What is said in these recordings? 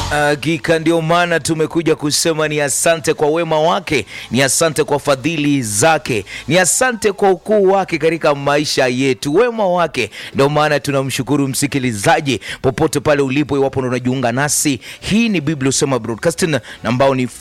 Hakika ndio maana tumekuja kusema ni asante kwa wema wake, ni asante kwa fadhili zake, ni asante kwa ukuu wake katika maisha yetu, wema wake. Ndio maana tunamshukuru msikilizaji, popote pale ulipo, iwapo ndo unajiunga nasi. Hii ni Biblia Usema Broadcasting ambao ni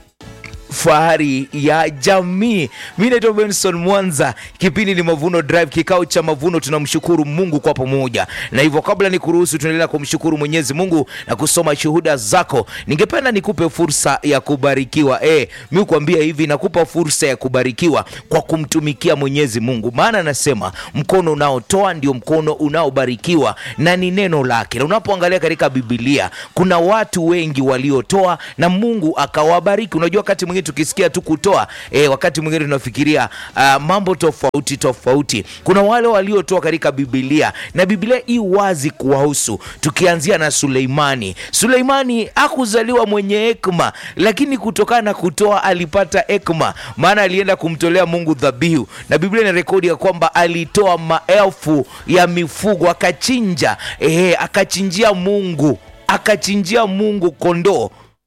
fahari ya jamii. Mi naitwa Benson Mwanza, kipindi ni Mavuno Drive, kikao cha mavuno. Tunamshukuru Mungu kwa pamoja, na hivyo kabla ni kuruhusu tuendelea kumshukuru Mwenyezi Mungu na kusoma shuhuda zako, ningependa nikupe fursa ya kubarikiwa. E, mi kuambia hivi, nakupa fursa ya kubarikiwa kwa kumtumikia Mwenyezi Mungu, maana anasema mkono unaotoa ndio mkono unaobarikiwa na ni neno lake. Na unapoangalia katika Biblia kuna watu wengi waliotoa na Mungu akawabariki. Unajua wakati mwingine tukisikia tu kutoa e, wakati mwingine tunafikiria uh, mambo tofauti tofauti. Kuna wale waliotoa katika Biblia na Biblia i wazi kuwahusu, tukianzia na Suleimani. Suleimani hakuzaliwa mwenye hekima, lakini kutokana na kutoa alipata hekima, maana alienda kumtolea Mungu dhabihu, na Biblia ina rekodi ya kwamba alitoa maelfu ya mifugo akachinja, ehe, akachinjia Mungu, akachinjia Mungu kondoo,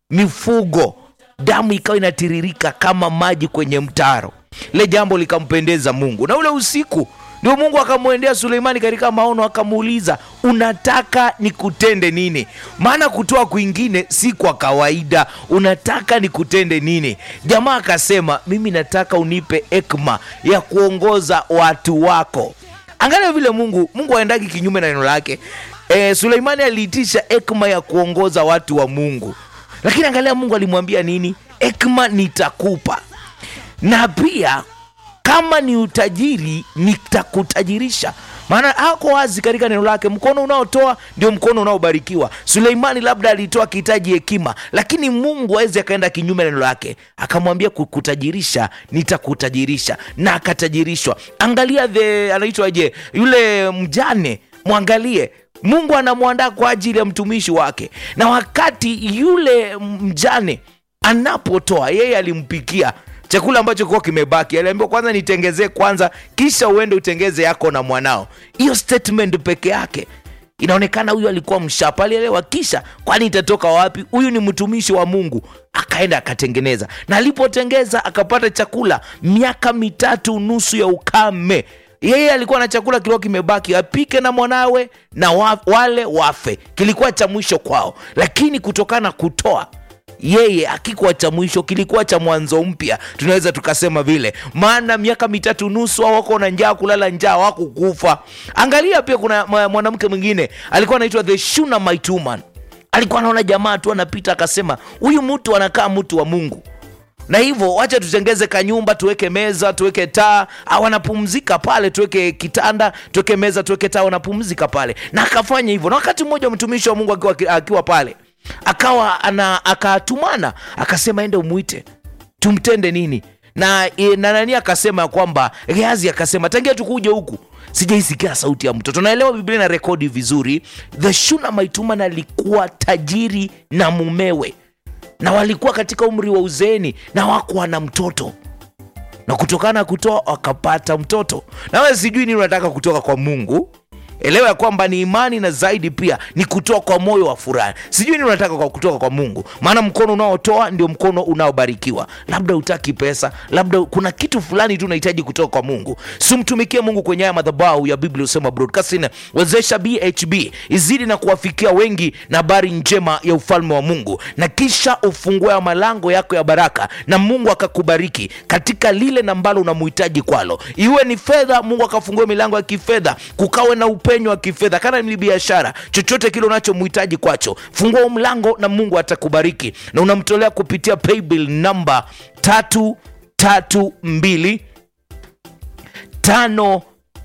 mifugo damu ikawa inatiririka kama maji kwenye mtaro. Ile jambo likampendeza Mungu, na ule usiku ndio Mungu akamwendea Suleimani katika maono, akamuuliza unataka nikutende nini? Maana kutoa kwingine si kwa kawaida. Unataka nikutende nini? Jamaa akasema mimi nataka unipe hekima ya kuongoza watu wako. Angalia vile Mungu Mungu aendaki kinyume na neno lake. E, Suleimani aliitisha hekima ya kuongoza watu wa Mungu lakini angalia Mungu alimwambia nini? Hekima nitakupa, na pia kama ni utajiri nitakutajirisha. Maana ako wazi katika neno lake, mkono unaotoa ndio mkono unaobarikiwa. Suleimani labda alitoa akihitaji hekima, lakini Mungu awezi akaenda kinyume na neno lake, akamwambia kukutajirisha, nitakutajirisha, na akatajirishwa. Angalia the anaitwaje yule mjane, mwangalie Mungu anamwandaa kwa ajili ya mtumishi wake, na wakati yule mjane anapotoa, yeye alimpikia chakula ambacho kuwa kimebaki, aliambiwa kwanza nitengezee kwanza, kisha uende utengeze yako na mwanao. Hiyo statement peke yake inaonekana huyu alikuwa mshapa, alielewa. Kisha kwani itatoka wapi? Huyu ni mtumishi wa Mungu. Akaenda akatengeneza, na alipotengeza akapata chakula miaka mitatu nusu ya ukame yeye alikuwa na chakula kilikuwa kimebaki, apike na mwanawe na wa, wale wafe. Kilikuwa cha mwisho kwao, lakini kutokana na kutoa yeye akikuwa cha mwisho, kilikuwa cha mwanzo mpya, tunaweza tukasema vile. Maana miaka mitatu nusu wako na njaa, kulala njaa, wako kufa. Angalia pia, kuna mwanamke mwingine alikuwa anaitwa the Shunammite woman. Alikuwa anaona jamaa tu anapita, akasema huyu mtu anakaa mtu wa Mungu na hivyo wacha tutengeze kanyumba, tuweke meza, tuweke taa, wanapumzika pale, tuweke kitanda, tuweke meza, tuweke taa, wanapumzika pale. Na akafanya hivyo, na wakati mmoja mtumishi wa Mungu akiwa, akiwa pale akawa ana akatumana akasema, ende umwite tumtende nini na, na nani akasema ya kwamba Gehazi akasema tangia tukuje huku sijaisikia sauti ya mtoto. Naelewa Biblia na rekodi vizuri, the Shunammite woman alikuwa tajiri na mumewe na walikuwa katika umri wa uzeeni na wakuwa na mtoto, na kutokana na kutoa wakapata mtoto. Nawe sijui nini unataka kutoka kwa Mungu. Elewa ya kwamba ni imani na zaidi pia ni kutoa kwa moyo wa furaha. Sijui nini unataka kwa kutoka kwa Mungu, maana mkono unaotoa ndio mkono unaobarikiwa. Labda utaki pesa, labda kuna kitu fulani tu unahitaji kutoka kwa Mungu. Simtumikie Mungu kwenye haya madhabahu ya Biblia Usema Broadcasting. Wezesha BHB izidi na kuwafikia wengi na habari njema ya ufalme wa Mungu, na kisha ufungue malango yako ya baraka, na Mungu akakubariki katika lile na ambalo unamhitaji kwalo, iwe ni fedha, Mungu akafungue milango ya kifedha, kukawe na upenyo wa kifedha, kana ni biashara, chochote kile unachomhitaji kwacho, fungua mlango na Mungu atakubariki, na unamtolea kupitia paybill namba tatu tatu mbili tano